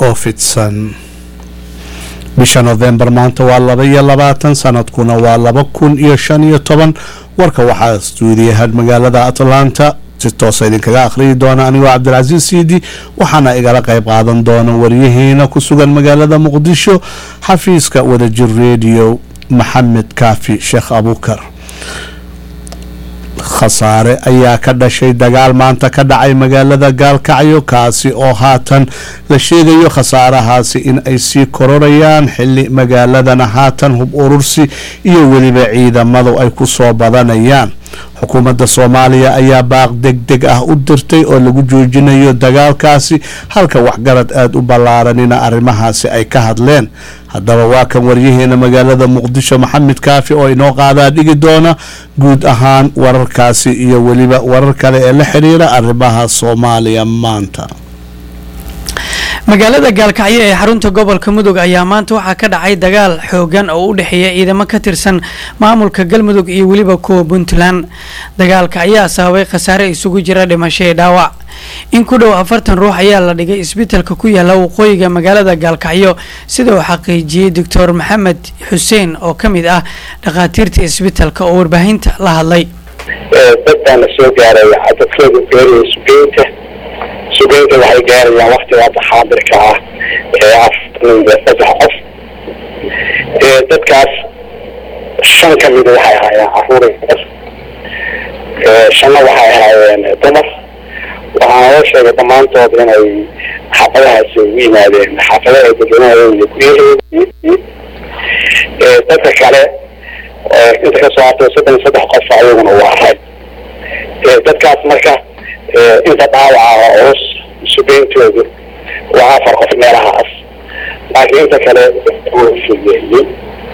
oo fidsan bisha novembar maanta waa laba iyo labaatan sanadkuna waa laba kun iyo shan iyo toban warka waxaa stuudiyahan magaalada atlanta si toosa idinkaga akhriyi doona anigoo cabdilcasiis siidi waxaana igala qayb qaadan doona waryaheena ku sugan magaalada muqdisho xafiiska wadajir radio maxamed kaafi sheekh abuukar khasaare ayaa ka dhashay dagaal maanta ka dhacay magaalada gaalkacyo kaasi oo haatan la sheegayo khasaarahaasi in ay sii kororayaan xili magaaladana haatan hub urursi iyo weliba ciidamadu ay ku soo badanayaan xukuumadda soomaaliya ayaa baaq deg deg ah u dirtay oo lagu joojinayo dagaalkaasi halka waxgarad aada u ballaaranina arrimahaasi ay ka hadleen haddaba waa kan waryaheena magaalada muqdisho maxamed kaafi oo inoo qaadaa dhigi doona guud ahaan wararkaasi iyo weliba warar kale ee la xiriira arrimaha soomaaliya maanta magaalada gaalkacyo ee xarunta gobolka mudug ayaa maanta waxaa ka dhacay dagaal xoogan oo u dhexeeya ciidamo ka tirsan maamulka galmudug iyo weliba kuwa puntland dagaalka ayaa sababay khasaare isugu jira dhimasho ee dhaawac in ku dhow afartan ruux ayaa la dhigay isbitalka ku yaala waqooyiga magaalada gaalkacyo sida uu xaqiijiyey doctor maxamed xuseen oo ka mid ah dhakhaatiirta isbitalka oo warbaahinta la hadlay dad baana soo gaaray cadadkooda beeraya sugeynta sugeynta waxay gaarayaan waktiga hadda xaadirka ah ee afartan iyo saddex qof dadkaas shan ka mida waxay ahaayeen caruur shanna waxay ahaayeen dumar waxaana loo sheegay dhammaantood inay xaafadahaasi ugu yimaadeen xaafadaha dadweynaha guryaheedi dadka kale inta kasoo hartay soddon iyo saddex qof ayaguna u ahay dadkaas marka inta dhaawaca culus sugeyntoodu waa afar qof meelahaas laakiin inta kale fugeeyey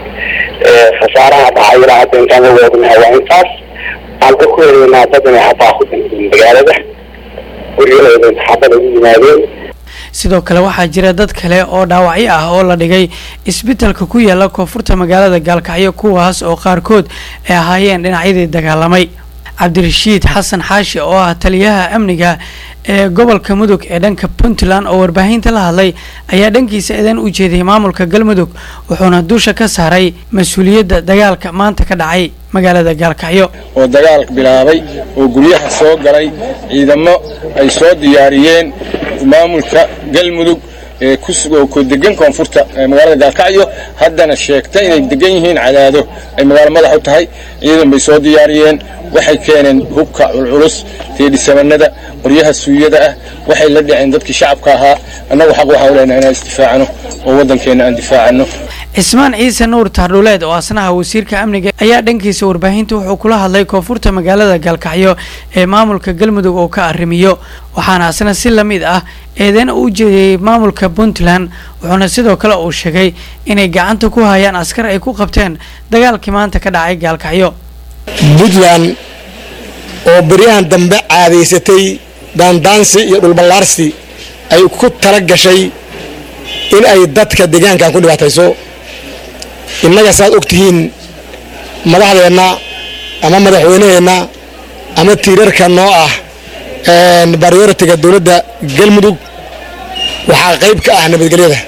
khasaaraha dhacay ilaa hadda intaan la woognaha waa intaas aan ka ku helaynaa dad inay hataa ku dhinteen magaalada guryahooda xaabada ugu yimaadeen sidoo kale waxaa jira dad kale oo dhaawacyo ah oo la dhigay isbitalka ku yaala koonfurta magaalada gaalkacyo kuwaas oo qaarkood ay ahaayeen dhinacyadii dagaalamay cabdirashiid xasan xaashi oo ah taliyaha amniga ee gobolka mudug ee dhanka puntland oo warbaahinta la hadlay ayaa dhankiisa eedan u jeediyay maamulka galmudug wuxuuna dusha ka saaray mas-uuliyadda dagaalka maanta ka dhacay magaalada gaalkacyo oo dagaal bilaabay oo guryaha soo galay ciidamo ay soo diyaariyeen maamulka galmudug ee ku degan koonfurta magaalada gaalkacyo haddana sheegta inay degan yihiin cadaado ay magaalo madax u tahay ciidan bay soo diyaariyeen waxay keeneen hubka culculus teedhisabanada qoryaha suuyada ah waxay la dhaceen dadkii shacabka ahaa annagu xaq waxaan u leenahay inaan isdifaacano oo waddankeenna aan difaacano cismaan ciise nuur taardhuleed oo asnaha wasiirka amniga ayaa dhankiisa warbaahinta wuxuu kula hadlay koonfurta magaalada gaalkacyo ee maamulka galmudug oo ka arrimiyo waxaana asna si la mid ah eedeena u jeediyey maamulka puntland wuxuuna sidoo kale uu sheegay inay gacanta ku hayaan askar ay ku qabteen dagaalkii maanta ka dhacay gaalkacyo puntland oo beryahan dambe caadaysatay daandaansi iyo dhulballaarsi ay ku tala gashay in ay dadka deegaankan ku dhibaatayso innaga saaad og tihiin madaxdeenna ama madaxweynaheenna ama tiirarka noo ah baryoritiga dowladda galmudug waxaa qayb ka ah nabadgelyada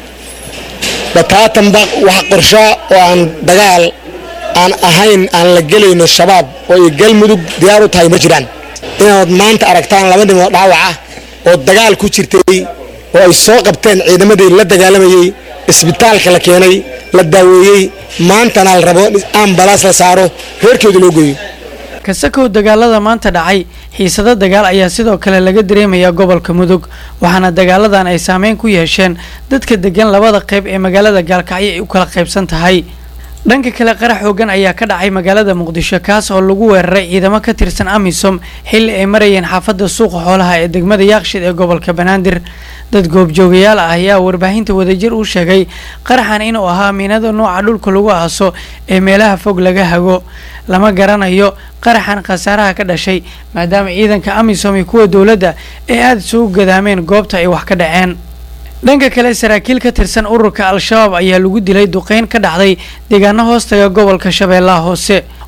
bataatanba wax qorshaa oo aan dagaal aan ahayn aan la gelayno shabaab oo ay galmudug diyaar u tahay ma jiraan inaad maanta aragtaan laba nin oo dhaawaca oo dagaal ku jirtay oo ay soo qabteen ciidamadii la dagaalamayey isbitaalka la keenay la daaweeyey maantana la rabo ambalaas la saaro reerkooda loo geeyo kasakow dagaalada maanta dhacay xiisado dagaal ayaa sidoo kale laga dareemayaa gobolka mudug waxaana dagaaladan ay saameyn ku yeesheen dadka degan labada qayb ee magaalada gaalkacyo ay u kala qaybsan tahay dhanka kale qarax xoogan ayaa ka dhacay magaalada muqdisho kaas oo lagu weeraray ciidamo ka tirsan amisom xilli ay marayeen xaafadda suuqa xoolaha ee degmada yaaqshid ee gobolka banaadir dad goobjoogayaal ah ayaa warbaahinta wadajir u sheegay qaraxan inuu ahaa miinada nooca dhulka lagu aaso ee meelaha fog laga hago lama garanayo qaraxan khasaaraha ka dhashay maadaama ciidanka amisom iyo kuwa dowladda ay aada isugu gadaameen goobta ay wax ka dhaceen dhanka kale saraakiil ka tirsan ururka al-shabaab ayaa lagu dilay duqeyn ka dhacday deegaano hoostaga gobolka shabeellaha hoose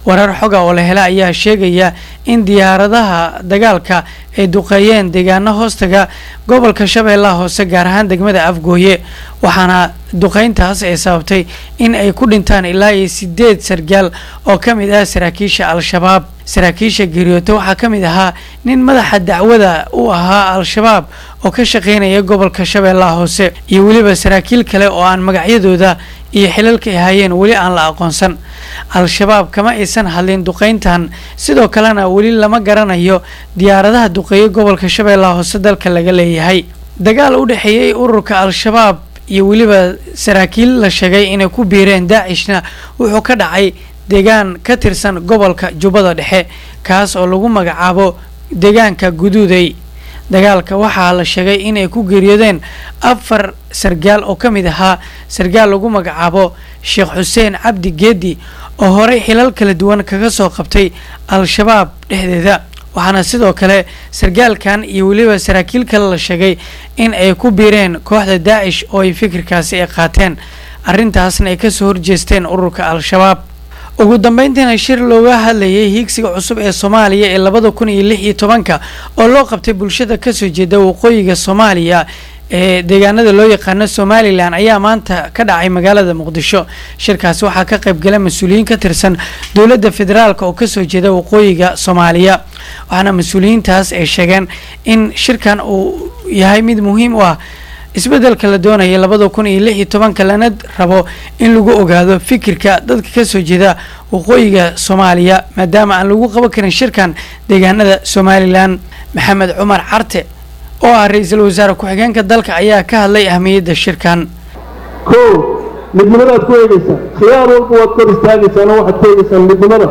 warar xoga oo la hela ayaa sheegaya in diyaaradaha dagaalka ay duqeeyeen deegaano hoostaga gobolka shabeellaha hoose gaar ahaan degmada afgooye waxaana duqeyntaas ay sababtay in ay ku dhintaan ilaa iyo sideed sargaal oo ka mid ah saraakiisha al-shabaab saraakiisha geeriyoote waxaa ka mid ahaa nin madaxa dacwada u ahaa al-shabaab oo ka shaqeynaya gobolka shabeellaha hoose iyo weliba saraakiil kale oo aan magacyadooda iyo xilalka ay hayeen weli aan la aqoonsan al-shabaab kama aysan hadlin duqeyntan sidoo kalena weli lama garanayo diyaaradaha duqeeye gobolka shabeellaha hoose dalka laga leeyahay dagaal u dhexeeyey ururka al-shabaab iyo weliba saraakiil la sheegay inay ku biireen daacishna wuxuu ka dhacay deegaan ka tirsan gobolka jubbada dhexe kaas oo lagu magacaabo deegaanka guduuday dagaalka waxaa la sheegay inay ku geeriyoodeen afar sargaal oo ka mid ahaa sargaal lagu magacaabo sheekh xuseen cabdi geedi oo horey xilal kala duwan kaga soo qabtay al-shabaab dhexdeeda waxaana sidoo kale sargaalkan iyo weliba saraakiil kale la sheegay in ay ku biireen kooxda daacish oo ay fikirkaasi ay qaateen arrintaasna ay kasoo horjeesteen ururka al-shabaab ugu dambeyntiina shir looga hadlayay hiigsiga cusub ee soomaaliya ee labada kun iyo lix iyo tobanka oo loo qabtay bulshada kasoo jeeda waqooyiga soomaaliya ee deegaanada loo yaqaano somalilan ayaa maanta ka dhacay magaalada muqdisho shirkaasi waxaa ka qaybgala mas-uuliyiin ka tirsan dowladda federaalk oo kasoo jeeda waqooyiga soomaaliya waxaana mas-uuliyiintaas ay sheegeen in shirkan uu yahay mid muhiim u ah isbeddelka la doonaya labada kun iyo lix iyo tobanka lana rabo in lagu ogaado fikirka dadka kasoo jeeda waqooyiga soomaaliya maadaama aan lagu qaban karin shirkan deegaanada somalilan maxamed cumar carte oo ah ra-iisul wasaare ku-xigeenka dalka ayaa ka hadlay ahmiyadda shirkan kow midnimadaad ku eegeysaa khiyaar walba waad kor istaagaysaano waxaad ku eegeysaan midnimada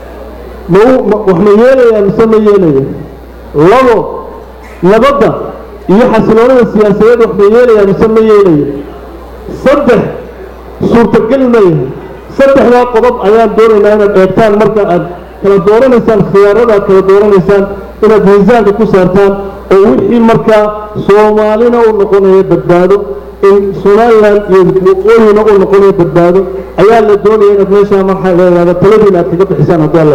mau wax ma yeelayaa mise ma yeelaya labo nabadda iyo xasiloonada siyaasadeed wax ma yeelayaa mise ma yeelaya saddex suurtagal ma yahay saddexdaa qodob ayaan doonaynaa inaad eegtaan marka aad kala dooranaysaan khiyaarada aad kala dooranaysaan inaad miisaanka ku saartaan oo wixii markaa soomaalina u noqonaya badbaado in somalilan iyo waqooyina u noqonaya badbaado ayaa la doonaya inaad meeshaa marxaa leedaada taladiina aad kaga bixisaan haddii alla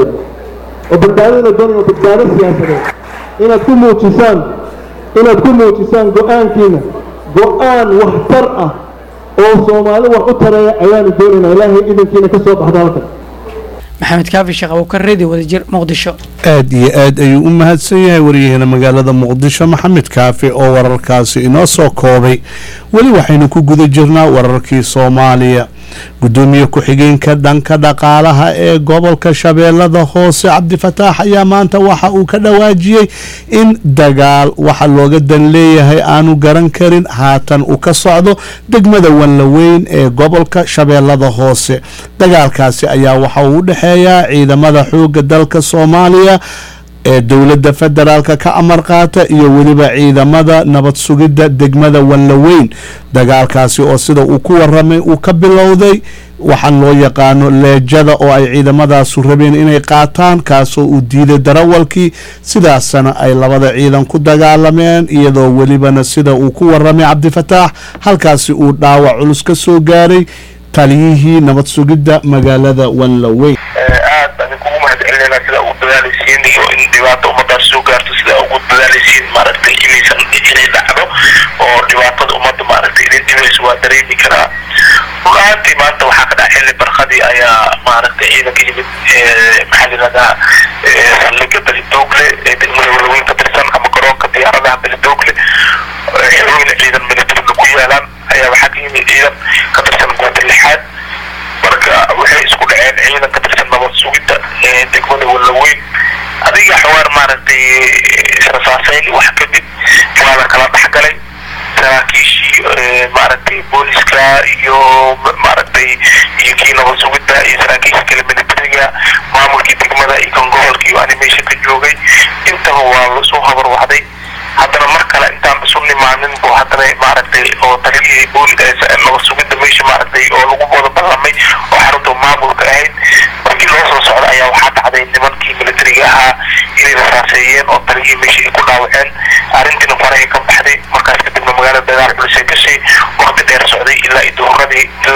oo badbaadada la doonaya oo badbaado siyaasadeed inaad ku muujisaan inaad ku muujisaan go-aankiina go-aan waxtar ah oo soomaali wax u tareeya ayaanu doonaynaa ilaahay idinkiina ka soo baxda halkan maxamed kaafi sheekh abuukar radio wadajir muqdisho aad iyo aad ayuu u mahadsan yahay waryaheena magaalada muqdisho maxamed kaafi oo wararkaasi inoo soo koobay weli waxaynu ku guda jirnaa wararkii soomaaliya gudoomiye ku-xigeenka dhanka dhaqaalaha ee gobolka shabeellada hoose cabdifataax ayaa maanta waxa uu ka dhawaajiyey in dagaal waxa looga dan leeyahay aanu garan karin haatan uu ka socdo degmada wanlaweyn ee gobolka shabeellada hoose dagaalkaasi ayaa waxa uu u dhexeeyaa ciidamada xooga dalka soomaaliya ee dowladda federaalka ka amar qaata iyo weliba ciidamada nabad sugidda degmada wanlaweyn dagaalkaasi oo sida uu ku waramay uu ka bilowday waxaan loo yaqaano leejada oo ay ciidamadaasu rabeen inay qaataan kaasoo uu diiday darawalkii sidaasna ay labada ciidan ku dagaalameen iyadoo welibana sida uu ku waramay cabdifataax halkaasi uu dhaawac culus ka soo gaaray taliyihii nabad sugidda magaalada wanlaweyn aad baan idinkugu mahad celinayna sida ugu dadaalaysiin iyo in dhibaato ummadaas soo gaarto sida ugu dadaalaysiin maaragtay inaysan inay dhacdo oo dhibaatada ummadda maaragtay idin dhibayso waa dareemi karaa run ahaantii maanta waxaa ka dhaca xilli barkadii ayaa maaragtay ciidanka yimid maxaa layidhahdaa saldhigga belidoogle ee degmada walaweyn ka tirsan ama garoonka diyaaradaha belidoogle xerooyin ciidan militariga ku yaalaan ayaa waxaa ka yimid ciidan ka tirsan goobta lixaad marka waxay isku dhaceen ciidan ka tirsan nabad sugidda ee degmada walaweyn adiga xawaar maaragtay rasaasayn wax kadib waa la kala dhexgalay saraakiishii maaragtay booliska iyo maaragtay iyo kii nabad sugidda iyo saraakiisha kale militariga maamulkii degmada iyo kan gobolka iyo animation ka joogay intaba waa lasoo habarwacday haddana mar kale intaan isu nimaanin bu haddana maaragtay oo taliyihii booli nabad sugidda meesha maaragtay oo lagu wada ballamay oo xarunta maamulka ahayd markii loo soo socda ayaa waxaa dhacday nimankii militariga ahaa inay rasaaseeyeen oo taliyihii meesha ay ku dhaawaceen arrintiina farahay ka baxday markaas kadibna magaalada dagaal culisay gashay waqti dheer socday ilaa iyo duhuradii ilaa iyo casar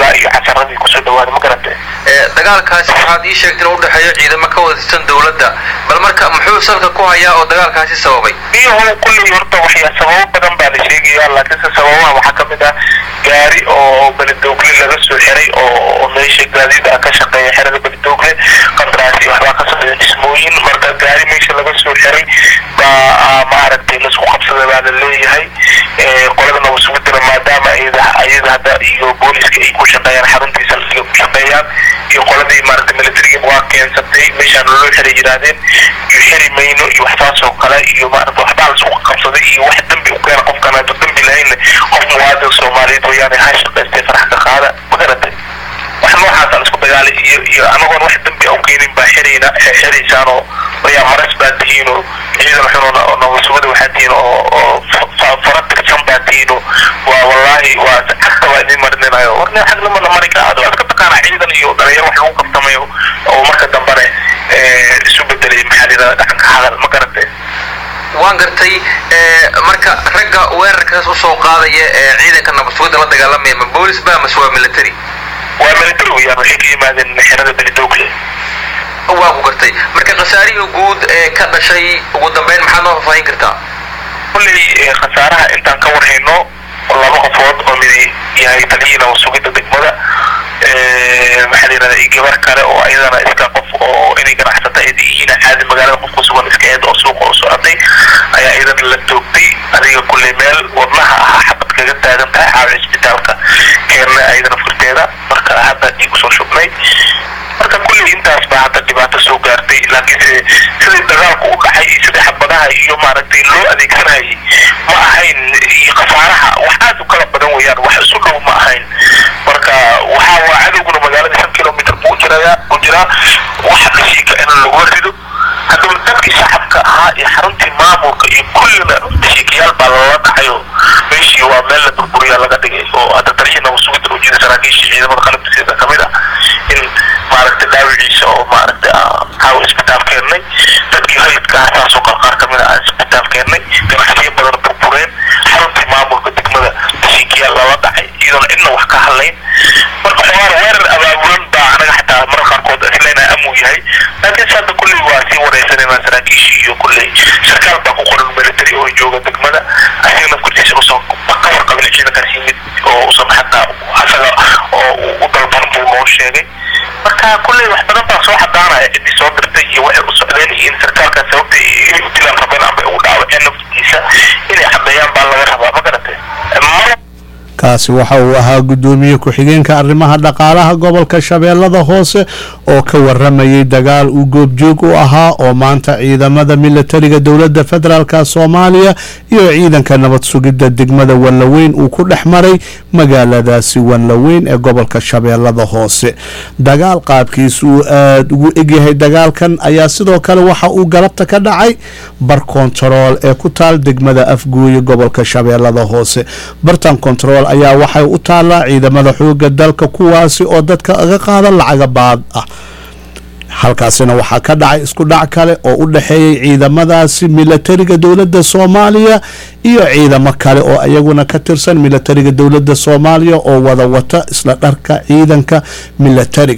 taradii kusoo dhawaaday ma garatay dagaalkaasi waxaad ii sheegtay inuu udhexeeyo ciidamo ka wada tirsan dowladda bal marka muxuu salka ku hayaa oo dagaalkaasi sababay biyahu kulley horta waxyaa sababo badan baa la sheegaya laakiinse sababaha waxaa ka mid ah gaari oo beledoogle laga soo xiray oo meesha gaadiida ka shaqeeya xerada beledoogle qandaraasi waxbaa ka socda dhismooyin marka gaari meesha laga soo xiray baa maaragtay laisku qabsada baa la leeyahay qoladana wasugudana maadaama ayada ayada hadda iyo booliska ay ku shaqeeyaan xaruntiisa ay ku shaqeeyaan iyo qoladii maaragtay militariga waa keensatay meeshaan loo xiray yidhaahdeen iyo xiri mayno iyo waxsaas oo kale iyo maaragta waxbaa laisku qabsaday iyo wax dambi u keena qofkan hadda dambi lahayn qof muwaadin soomaaliyeed weeyaane ha shaqaystay farax ka qaada ma garatay wax noocaas aan isku dagaalay iyo iyo anagoon wax dambi u keenin baa xirayna xiraysaan oo wayaa maras baa tihiin oo ciidan xun oo nabasugada waxaa tihiin oo oo fara tirsan baa tihiin oo waa wallaahi waa cagta baa idin marinayo war nin xag lamana mari ka ado iska taqaana ciidan iyo dhalinyaro wax lagu qabtamayo oo marka dambane isu bedelay maxaa la yidhahda dhaqanka hadal ma garatay waan gartay marka ragga weerarkaas usoo qaadaya ee ciidanka nabadsugada la dagaalamaya ma boolis ba mase waa military waa military weeyaan waxay ka yimaadeen xerada beledoogle waa ku gartay marka khasaarihii guud ee ka dhashay ugu dambeyn maxaad noo faahfaahin kartaa kulley khasaaraha intaan ka warhayno laba qofood oo midi yahay taliyii nabasugida degmada maxaa la yidhahda iyo gabar kale oo ayadana iska qof oo inay ganacsata ay yihiin caadi magaalada qof ku sugan iska eed oo suuqa u socotay ayaa iyadana la toogtay adiga kulley meel wadnaha ahaa xabad kaga taagan tahay caawa isbitaalka keena ayadana furteeda marka hadda dhiig usoo shubnay marka kulley intaas baa hadda dhibaato soo gaartay laakiinse sidii dagaalku u dhacay iyo sidii xabadaha iyo maaragtay loo adeegsanayay ma ahayn iyo khasaaraha wax aad u kala badan weeyaan wax isu dhow ma ahayn marka waxaa waa cadowguna magaalada shan kilomitr buu jiraya u jiraa waxa dhashiika in lagu rido haddaba dadkii shacabka ahaa iyo xaruntii maamulka iyo kullina dhashiikayaal baa lala dhacayo meeshii waa meel la burburiyaa laga dhigay oo hadda taliyii nabasugida u jira saraakiishii ciidamada qalabka sida kamid ah in maaragtay dhaawiciisa oo maaragtay caawa isbitaal keennay dadkii hayidka ah saasoo kale qaar kamid ah isbitaal keennay ganacsiyo badan burbureen xaruntii maamulka degmada dhashiikayaal lala dhacay iyadoona cidna wax ka hadlayn marka xogaar weerar abaabulan baa anaga xataa marar qaarkood isleenahay amuu yahay laakiinse hadda kulley waa sii wareysanayna saraakiishii iyo kulley sarkaal baa ku qoran military oo jooga degmada asiga nafkurtiisa usan ka warqabin ciidankaas yimid oo usan xataa asaga oo u dalban buu noo sheegay marka kulley wax badan baa soo xadaanaya ciddii soo dirtay iyo waxay u socdeen iyo in sarkaalkaas sababta inay u dilaan rabeen amba ugu dhaawaceen naftiisa inay caddeeyaan baa laga rabaa ma garatay kaasi waxa uu ahaa guddoomiye ku-xigeenka arrimaha dhaqaalaha gobolka shabeellada hoose oo ka waramayay dagaal uu goobjoog u ahaa oo maanta ciidamada militariga dowladda federaalk soomaaliya iyo ciidanka nabad sugidda degmada wanlaweyn uu ku dhex maray magaaladaasi wanlaweyn ee gobolka shabeellada hoose dagaal qaabkiisa uu aada ugu egyahay dagaalkan ayaa sidoo kale waxa uu galabta ka dhacay bar kontarool ee ku taal degmada afgooye gobolka shabeellada hoose bartan kontarool ayaa waxay u taallaa ciidamada xooga dalka kuwaasi oo dadka aga qaada lacaga baad ah halkaasina waxaa ka dhacay isku dhac kale oo u dhexeeyay ciidamadaasi militariga dowladda soomaaliya iyo ciidamo kale oo iyaguna ka tirsan militariga dowladda soomaaliya oo wada wata isla dharka ciidanka militariga